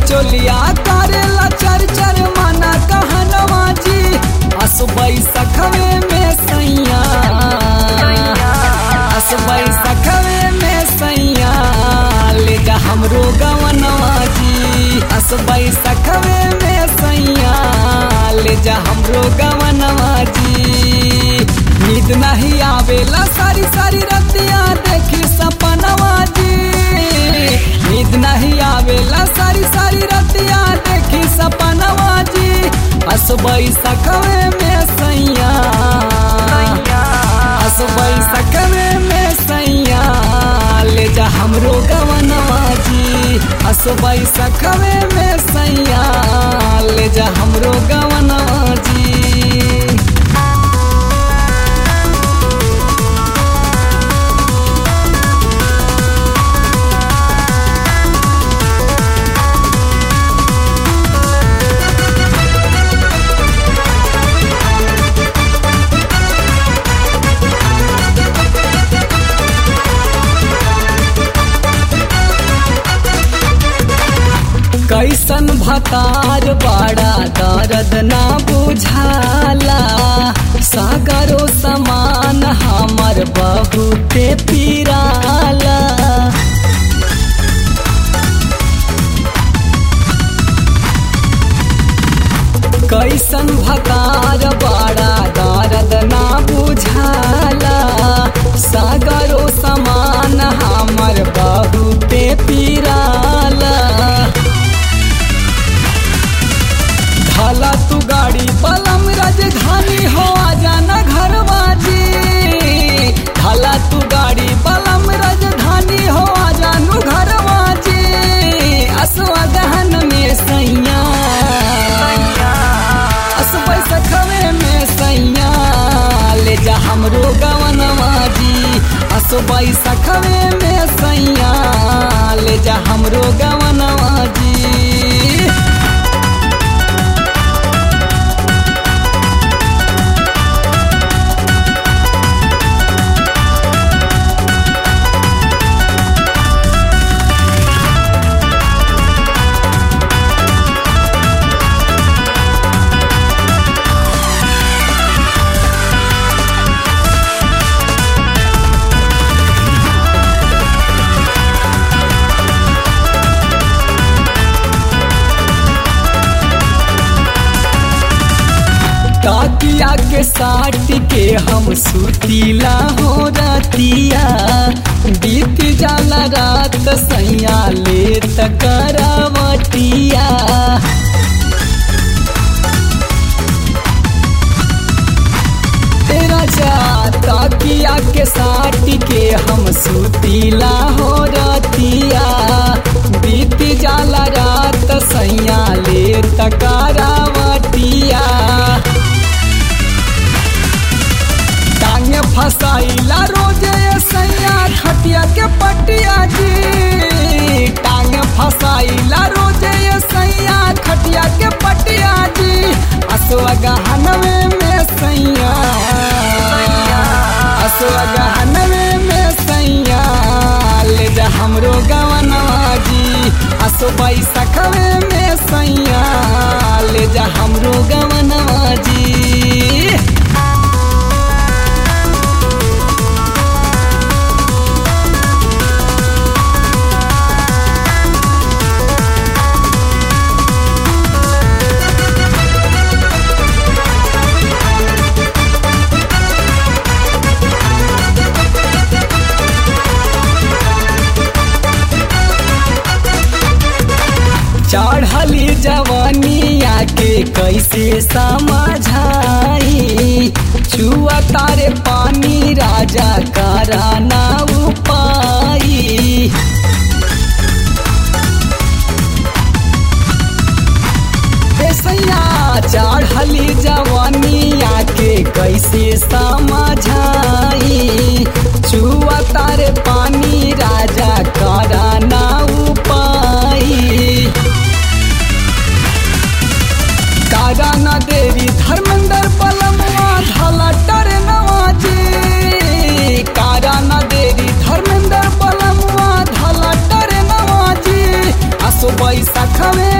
चोलिया करेला चर चर मना कहनवा जी असबई सखवे में सैया असबई सखवे में सैया ले जा हमरो गवनवा जी असबई सखवे में सैया ले जा हमरो गवनवा जी नींद नहीं आवेला सारी सारी रतिया देखी सपनवा जी नींद नहीं आवेला सारी सारी रतिया देखी सपनवा जी असबई सखवे में सैया असबई सखवे में सैया ले जा हमरो गवनवा जी असबई सखवे में सैया ले जा हमरो गवनवा जी कैसन भतार बड़ा दर्द ना बुझाला सागरो समान हमर बहुते पीराला कैसन भतार बड़ा दर्द ना बुझाला सागरो समान हमर बहुते पीराला ढाला तू गाड़ी पलम राजधानी हो जाना घर बाजी ढाला तू गाड़ी पलम राजधानी हो जानू घर बाजी असवा दहन में सैया असबै सखवे में सैया ले जा हमरो गवनवा जी असबै सखवे में सैया ले जा हमरो गवनवा जी ताकिया के साट के हम सुतीला हो रतिया बीत जाला रात सैया ले तकरावटिया तेरा जा ताकिया के साट के हम सुतीला हो रतिया बीत जाला रात सैया ले तकरावटिया टांग फसाइला रोजे सैया खटिया के पटिया जी टांग फसाइला रोजे सैया खटिया के पटिया जी असवा गहनवे में सैया असवा गहनवे में सैया ले जा हमरो गवनवा जी असोबाई सखवे में सैया ले जा हमरो गवनवा जी चढ़ली जवानिया के कैसे समझाई छुआ तारे पानी राजा कराना उपाई सैया चढ़ली जवानिया के कैसे समझाई छुआ तारे पानी राजा कराना उपाई कारा न देवी धर्मेंद्र पलमवा ढाला टर नवाजी कारा न देवी धर्मेंद्र पलमवा ढाला टर नवाजी असो बैसाखवे